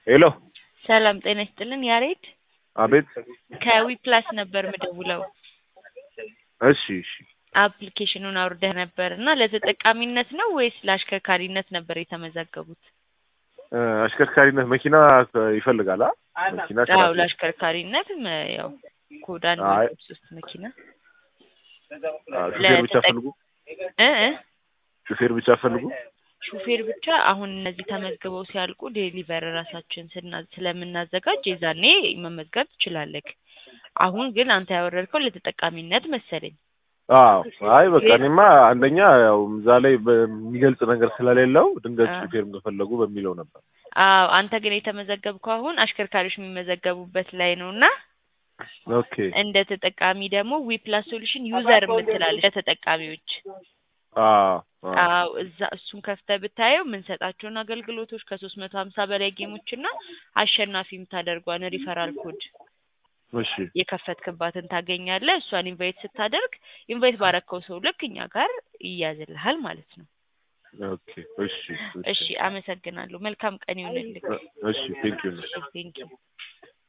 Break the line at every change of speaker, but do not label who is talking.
ሄሎ
ሰላም ጤና ይስጥልን ያሬድ
አቤት
ከዊፕላስ ነበር ምደውለው
እሺ እሺ
አፕሊኬሽኑን አውርደህ ነበር እና ለተጠቃሚነት ነው ወይስ ለአሽከርካሪነት ነበር የተመዘገቡት?
እ አሽከርካሪነት መኪና ይፈልጋል አ መኪና
አዎ
ስራ
ለአሽከርካሪነት መ- ያው ኮድ አንድ
አይ።
ሁለት ሶስት መኪና
አ፣ ሹፌር ብቻ
ለተጠቅ-
ፈልጉ
እ እ
ሹፌር ብቻ ፈልጉ
ሹፌር ብቻ አሁን እነዚህ ተመዝግበው ሲያልቁ ዴሊቨር ራሳችን ስና- ስለምናዘጋጅ የዛኔ መመዝገብ ትችላለህ። አሁን ግን አንተ ያወረድከው ለተጠቃሚነት መሰለኝ።
አዎ አይ በቃ እኔማ አንደኛ ያው እዛ ላይ በሚገልጽ ነገር ስለሌለው ድንገት
አ።
ሹፌር እንደፈለጉ በሚለው ነበር
አዎ አንተ ግን የተመዘገብከው አሁን አሽከርካሪዎች የሚመዘገቡበት ላይ ነው እና
ኦኬ
እንደ ተጠቃሚ ደግሞ ዊፕላስ ሶሉሽን ዩዘር የምትላለች ለተጠቃሚዎች
አዎ አዎ
አዎ እዛ እሱን ከፍተህ ብታየው የምንሰጣቸውን አገልግሎቶች ከሶስት መቶ ሀምሳ በላይ ጌሞች እና አሸናፊ የምታደርጓን ሪፈራል ኮድ
እሺ
የከፈትክባትን ታገኛለህ። እሷን ኢንቫይት ስታደርግ ኢንቫይት ባረከው ሰው ልክ እኛ ጋር ይያዝልሃል ማለት ነው።
ኦኬ እሺ
እሺ አመሰግናለሁ። መልካም ቀን ይሁንልህ።
እሺ ቴንክ ዩ
እሺ ቴንኪው